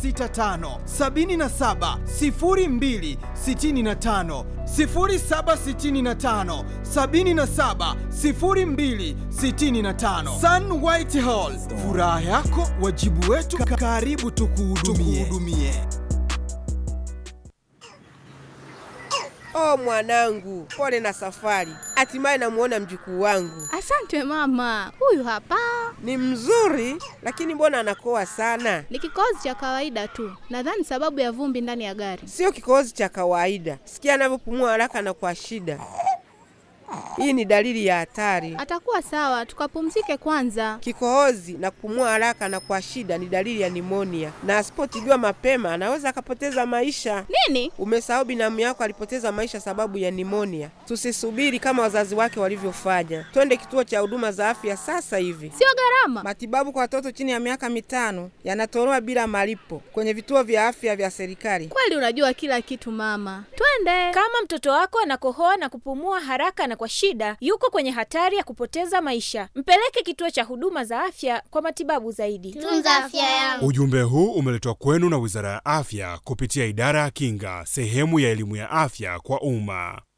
0765 77 02 65 0765 77 02 65 Sun White Hall, furaha yako wajibu wetu, karibu tukuhudumie. Oh mwanangu, pole na safari. Hatimaye namuona mjukuu wangu. Asante mama, huyu hapa Ni mzuri, lakini mbona anakoa sana? ni kikohozi cha kawaida tu, nadhani sababu ya vumbi ndani ya gari. Sio kikohozi cha kawaida. Sikia anavyopumua haraka na kwa shida. Hii ni dalili ya hatari. Atakuwa sawa, tukapumzike kwanza. Kikohozi na kupumua haraka na kwa shida ni dalili ya nimonia, na asipotibiwa mapema anaweza akapoteza maisha. Nini? Umesahau binamu yako alipoteza maisha sababu ya nimonia. Tusisubiri kama wazazi wake walivyofanya, twende kituo cha huduma za afya sasa hivi. Sio gharama. Matibabu kwa watoto chini ya miaka mitano yanatolewa bila malipo kwenye vituo vya afya vya serikali. Kweli unajua kila kitu mama, twende. Kama mtoto wako anakohoa na kupumua haraka na kwa shida, yuko kwenye hatari ya kupoteza maisha. Mpeleke kituo cha huduma za afya kwa matibabu zaidi. Tunza afya yangu. Ujumbe huu umeletwa kwenu na Wizara ya Afya kupitia Idara ya Kinga, sehemu ya elimu ya afya kwa umma.